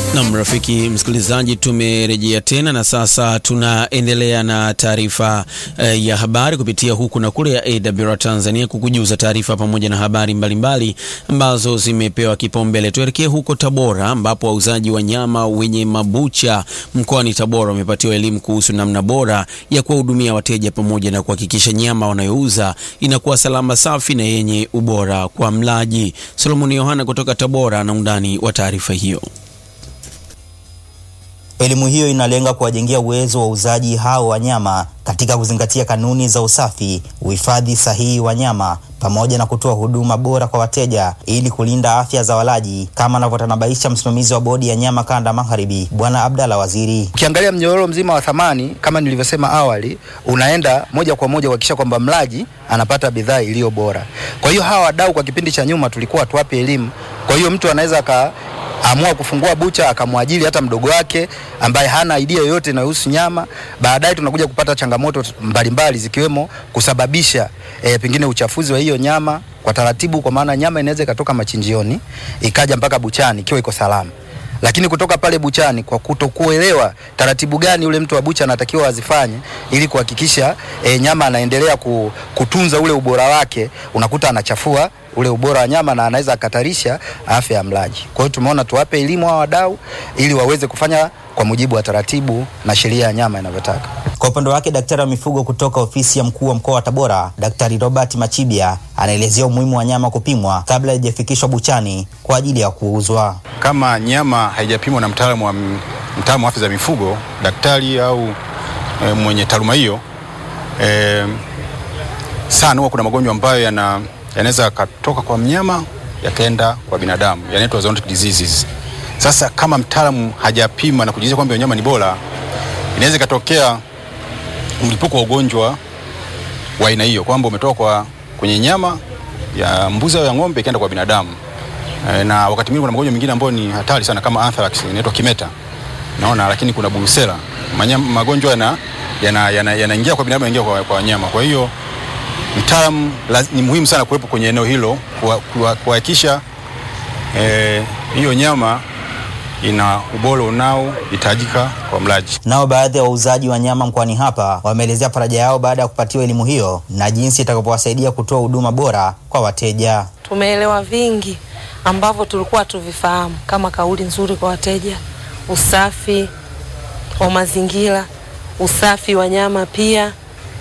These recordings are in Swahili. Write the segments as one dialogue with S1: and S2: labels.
S1: Nam rafiki msikilizaji, tumerejea tena na sasa tunaendelea na taarifa eh, ya habari kupitia huku na kule ya AWR Tanzania kukujuza taarifa pamoja na habari mbalimbali ambazo zimepewa kipaumbele. Tuelekee huko Tabora ambapo wauzaji wa nyama wenye mabucha mkoani Tabora wamepatiwa elimu kuhusu namna bora ya kuwahudumia wateja pamoja na kuhakikisha nyama wanayouza inakuwa salama, safi na yenye ubora kwa mlaji. Solomoni Yohana kutoka Tabora na undani wa taarifa hiyo.
S2: Elimu hiyo inalenga kuwajengea uwezo wa wauzaji hao wa nyama katika kuzingatia kanuni za usafi, uhifadhi sahihi wa nyama pamoja na kutoa huduma bora kwa wateja ili kulinda afya za walaji, kama anavyotanabaisha msimamizi wa bodi ya nyama kanda magharibi, Bwana Abdalla Waziri.
S3: Ukiangalia mnyororo mzima wa thamani kama nilivyosema awali, unaenda moja kwa moja kuhakikisha kwamba mlaji anapata bidhaa iliyo bora. Kwa hiyo hawa wadau kwa kipindi cha nyuma tulikuwa tuwape elimu. Kwa hiyo mtu anaweza aka amua kufungua bucha akamwajiri hata mdogo wake ambaye hana idea yoyote inayohusu nyama. Baadaye tunakuja kupata changamoto mbalimbali zikiwemo kusababisha e, pengine uchafuzi wa hiyo nyama kwa taratibu, kwa maana nyama inaweza ikatoka machinjioni ikaja mpaka buchani ikiwa iko salama lakini kutoka pale buchani kwa kutokuelewa taratibu gani yule mtu wa bucha anatakiwa azifanye ili kuhakikisha e, nyama anaendelea ku, kutunza ule ubora wake, unakuta anachafua ule ubora wa nyama na anaweza akatarisha afya ya mlaji. Kwa hiyo tumeona tuwape elimu hawa wadau ili waweze kufanya kwa mujibu wa taratibu na sheria ya nyama inavyotaka.
S2: Kwa upande wake daktari wa mifugo kutoka ofisi ya mkuu wa mkoa wa Tabora, Daktari Robert Machibia anaelezea umuhimu wa nyama kupimwa kabla haijafikishwa buchani kwa ajili ya kuuzwa.
S4: Kama nyama haijapimwa na mtaalamu wa mtaalamu wa afya za mifugo, daktari au e, mwenye taaluma hiyo e, sana huwa kuna magonjwa ambayo yana yanaweza yakatoka kwa mnyama yakaenda kwa binadamu, yanaitwa zoonotic diseases. Sasa kama mtaalamu hajapima na kujiridhisha kwamba nyama ni bora, inaweza ikatokea mlipuko wa ugonjwa wa aina hiyo, kwamba umetoka kwa kwenye nyama ya mbuzi au ya ng'ombe ikaenda kwa binadamu. E, na wakati mwingine kuna magonjwa mengine ambayo ni hatari sana kama anthrax inaitwa kimeta, naona, lakini kuna burusela, magonjwa yana yanaingia yana, yana kwa binadamu yanaingia kwa, kwa wanyama. Kwa hiyo mtaalamu ni muhimu sana kuwepo kwenye eneo hilo kuhakikisha eh, hiyo nyama ina ubora unaohitajika kwa mlaji.
S2: Nao baadhi ya wauzaji wa nyama mkoani hapa wameelezea faraja yao baada ya kupatiwa elimu hiyo na jinsi itakapowasaidia kutoa huduma bora kwa wateja.
S5: Tumeelewa vingi ambavyo tulikuwa tuvifahamu kama kauli nzuri kwa wateja, usafi wa mazingira, usafi wa nyama pia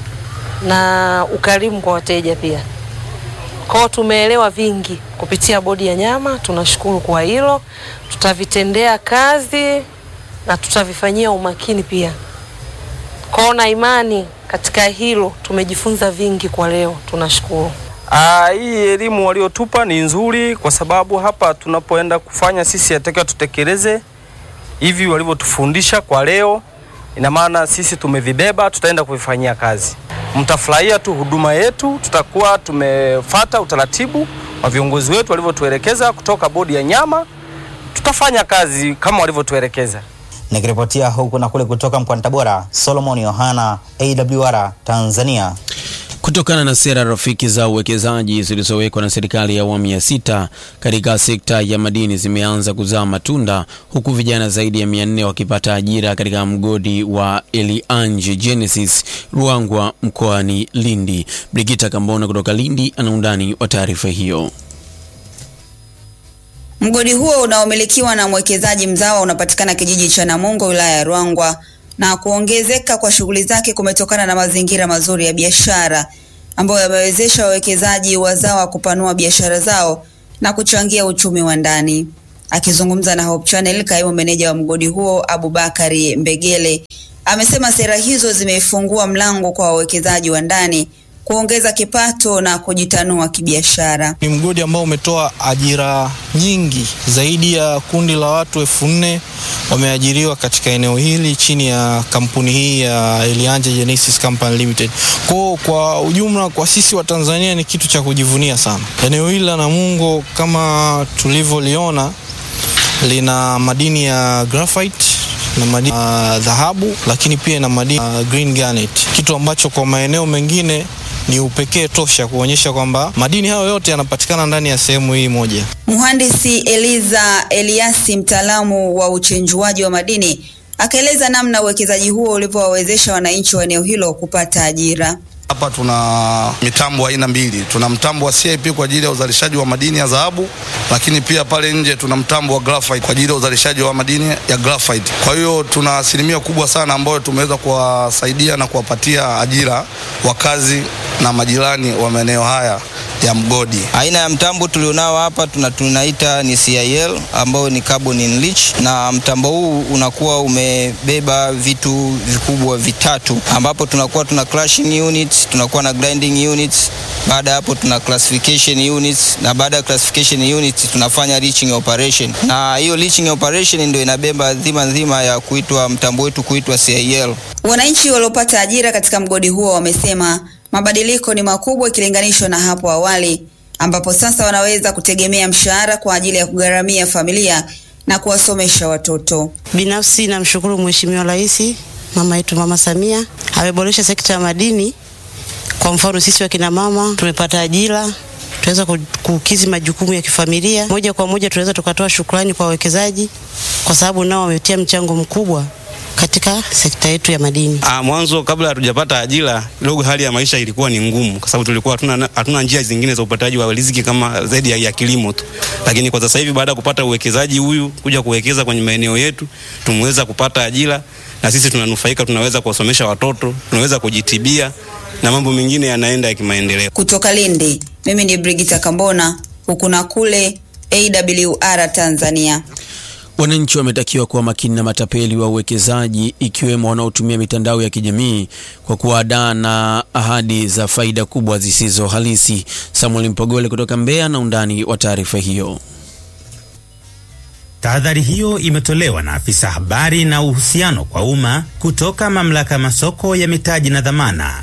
S5: na ukarimu kwa wateja pia. Kwao tumeelewa vingi kupitia bodi ya nyama. Tunashukuru kwa hilo, tutavitendea kazi na tutavifanyia umakini pia. Kwao na imani katika hilo, tumejifunza vingi kwa leo, tunashukuru.
S6: Aa, hii elimu waliotupa ni nzuri, kwa sababu hapa tunapoenda kufanya sisi yatakiwa tutekeleze hivi walivyotufundisha kwa leo. Ina maana sisi tumevibeba, tutaenda kuvifanyia kazi mtafurahia tu huduma yetu. Tutakuwa tumefata utaratibu wa viongozi wetu walivyotuelekeza kutoka bodi ya nyama, tutafanya kazi kama walivyotuelekeza.
S2: Nikiripotia huku na kule kutoka mkoani Tabora, Solomon Yohana, AWR Tanzania.
S1: Kutokana na sera rafiki za uwekezaji zilizowekwa na serikali ya awamu ya sita katika sekta ya madini zimeanza kuzaa matunda huku vijana zaidi ya mia nne wakipata ajira katika mgodi wa Eliange Genesis Ruangwa mkoani Lindi. Brigita Kambona kutoka Lindi ana undani wa taarifa hiyo.
S7: Mgodi huo unaomilikiwa na mwekezaji mzawa unapatikana kijiji cha Namungo wilaya ya Ruangwa na kuongezeka kwa shughuli zake kumetokana na mazingira mazuri ya biashara ambayo yamewezesha wawekezaji wazawa kupanua biashara zao na kuchangia uchumi wa ndani. Akizungumza na Hope Channel, kaimu meneja wa mgodi huo Abubakari Mbegele amesema sera hizo zimefungua mlango kwa wawekezaji wa ndani kuongeza kipato na kujitanua kibiashara.
S8: Ni mgodi ambao umetoa ajira nyingi, zaidi ya kundi la watu elfu nne wameajiriwa katika eneo hili chini ya kampuni hii ya Eliange Genesis Company Limited. Kwa kwa ujumla, kwa sisi wa Tanzania ni kitu cha kujivunia sana. Eneo hili la Namungo kama tulivyoliona lina madini ya graphite na madini ya dhahabu, lakini pia na madini ya green garnet, kitu ambacho kwa maeneo mengine ni upekee tosha kuonyesha kwamba madini hayo yote yanapatikana ndani ya sehemu hii moja.
S7: Mhandisi Eliza Eliasi, mtaalamu wa uchenjuaji wa madini, akaeleza namna uwekezaji huo ulivyowawezesha wananchi wa eneo hilo kupata ajira.
S9: Hapa tuna mitambo aina mbili. Tuna mtambo wa CIP kwa ajili ya uzalishaji wa madini ya dhahabu, lakini pia pale nje tuna mtambo wa graphite kwa ajili ya uzalishaji wa madini ya graphite. Kwa hiyo tuna asilimia kubwa sana ambayo tumeweza kuwasaidia na kuwapatia ajira wakazi na majirani wa maeneo haya ya mgodi.
S10: Aina ya mtambo tulionao hapa tuna, tunaita ni CIL ambayo ni carbon in leach, na mtambo huu unakuwa umebeba vitu vikubwa vitatu, ambapo tunakuwa tuna crushing units, tunakuwa na grinding units, baada ya hapo tuna classification units, na baada ya classification units tunafanya leaching operation, na hiyo leaching operation ndio inabeba dhima nzima ya kuitwa mtambo wetu kuitwa CIL.
S7: Wananchi waliopata ajira katika mgodi huo wamesema mabadiliko ni makubwa ikilinganishwa na hapo awali ambapo sasa wanaweza kutegemea mshahara kwa ajili ya kugharamia familia na kuwasomesha watoto.
S11: Binafsi namshukuru Mheshimiwa Rais mama yetu Mama Samia ameboresha sekta ya madini. Kwa mfano sisi wakina mama tumepata ajira, tunaweza kukizi majukumu ya kifamilia moja kwa moja. Tunaweza tukatoa shukrani kwa wawekezaji kwa sababu nao wametia mchango mkubwa katika sekta yetu ya madini.
S12: Ah, mwanzo kabla hatujapata ajira kidogo hali ya maisha ilikuwa ni ngumu, kwa sababu tulikuwa hatuna hatuna njia zingine za upataji wa riziki kama zaidi ya, ya kilimo tu, lakini kwa sasa hivi baada ya kupata uwekezaji huyu kuja kuwekeza kwenye maeneo yetu tumeweza kupata ajira na sisi tunanufaika, tunaweza kuwasomesha watoto, tunaweza kujitibia na mambo mengine yanaenda ya kimaendeleo.
S7: Kutoka Lindi, mimi ni Brigita Kambona, huku na kule AWR Tanzania.
S1: Wananchi wametakiwa kuwa makini na matapeli wa uwekezaji ikiwemo wanaotumia mitandao ya kijamii kwa kuwadaa na ahadi za faida kubwa zisizo halisi. Samuel Mpogole kutoka Mbeya na undani wa taarifa hiyo.
S13: Tahadhari hiyo imetolewa na afisa habari na uhusiano kwa umma kutoka mamlaka ya masoko ya mitaji na dhamana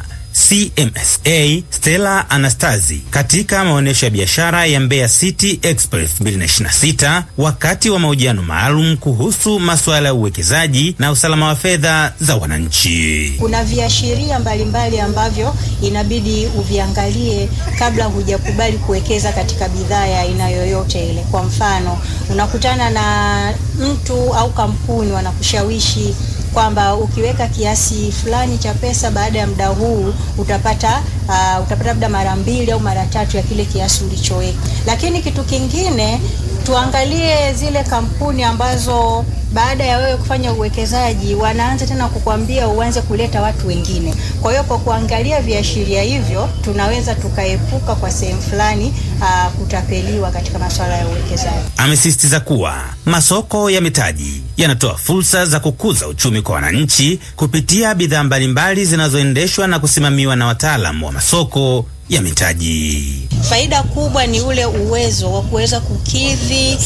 S13: CMSA Stella Anastasi katika maonyesho ya biashara ya Mbeya City Express 2026 wakati wa mahojiano maalum kuhusu masuala ya uwekezaji na usalama wa fedha za wananchi.
S14: Kuna viashiria mbalimbali ambavyo inabidi uviangalie kabla hujakubali kuwekeza katika bidhaa ya aina yoyote ile. Kwa mfano, unakutana na mtu au kampuni wanakushawishi kwamba ukiweka kiasi fulani cha pesa baada ya muda huu utapata uh, utapata labda mara mbili au mara tatu ya kile kiasi ulichoweka. Lakini kitu kingine tuangalie zile kampuni ambazo baada ya wewe kufanya uwekezaji wanaanza tena kukwambia uanze kuleta watu wengine. Kwa hiyo kwa kuangalia viashiria hivyo, tunaweza tukaepuka kwa sehemu fulani uh, kutapeliwa katika masuala ya uwekezaji.
S13: Amesisitiza kuwa masoko ya mitaji yanatoa fursa za kukuza uchumi kwa wananchi kupitia bidhaa mbalimbali zinazoendeshwa na kusimamiwa na wataalamu wa masoko ya mitaji.
S14: Faida kubwa ni ule uwezo wa kuweza kukidhi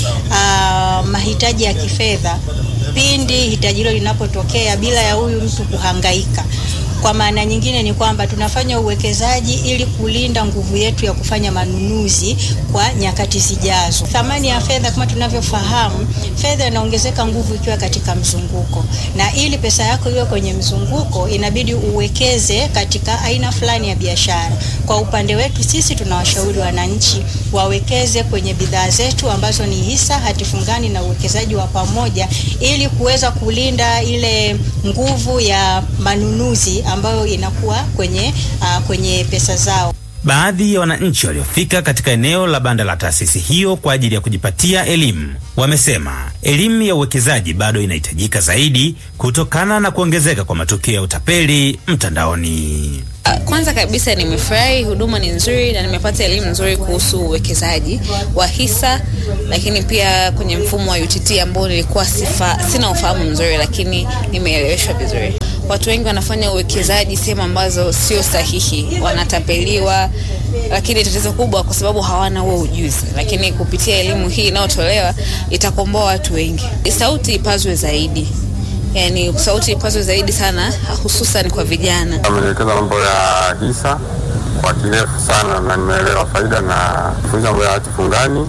S14: uh, mahitaji ya kifedha pindi hitaji hilo linapotokea bila ya huyu mtu kuhangaika. Kwa maana nyingine ni kwamba tunafanya uwekezaji ili kulinda nguvu yetu ya kufanya manunuzi kwa nyakati zijazo. Thamani ya fedha kama tunavyofahamu, fedha inaongezeka nguvu ikiwa katika mzunguko, na ili pesa yako iwe kwenye mzunguko inabidi uwekeze katika aina fulani ya biashara. Kwa upande wetu sisi tunawashauri wananchi wawekeze kwenye bidhaa zetu ambazo ni hisa, hati fungani na uwekezaji wa pamoja ili kuweza kulinda ile nguvu ya manunuzi ambayo inakuwa kwenye, uh, kwenye pesa zao.
S13: Baadhi ya wananchi waliofika katika eneo la banda la taasisi hiyo kwa ajili ya kujipatia elimu wamesema elimu ya uwekezaji bado inahitajika zaidi kutokana na kuongezeka kwa matukio ya utapeli mtandaoni.
S15: Kwanza kabisa nimefurahi, huduma ni nzuri na nimepata elimu nzuri kuhusu uwekezaji wa hisa, lakini pia kwenye mfumo wa UTT ambao nilikuwa sifa, sina ufahamu mzuri, lakini nimeeleweshwa vizuri. Watu wengi wanafanya uwekezaji sehemu ambazo sio sahihi, wanatapeliwa, lakini tatizo kubwa kwa sababu hawana huo ujuzi. Lakini kupitia elimu hii inayotolewa itakomboa watu wengi. Sauti ipazwe zaidi yani sauti ipazwe zaidi sana, hususan kwa vijana.
S16: Ameelekeza mambo ya hisa kwa kirefu sana na nimeelewa faida na kufunza mambo ya hati fungani,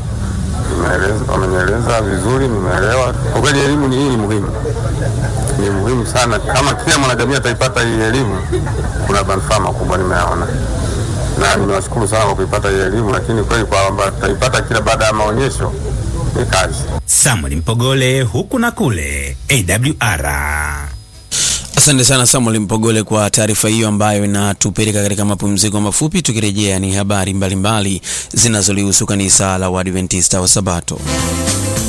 S16: wamenieleza vizuri, nimeelewa. Kwa kweli elimu ni hii ni muhimu, ni muhimu sana. Kama kila mwanajamii ataipata hii elimu, kuna manufaa makubwa nimeyaona. na nimewashukuru sana kwa kuipata hii elimu, lakini kweli kwamba tutaipata kila baada ya maonyesho ni kazi.
S13: Samuel Mpogole, huku na kule, AWR.
S1: Asante sana Samuel Mpogole kwa taarifa hiyo ambayo inatupeleka katika mapumziko mafupi. Tukirejea ni habari mbalimbali zinazolihusu kanisa la Waadventista wa Sabato.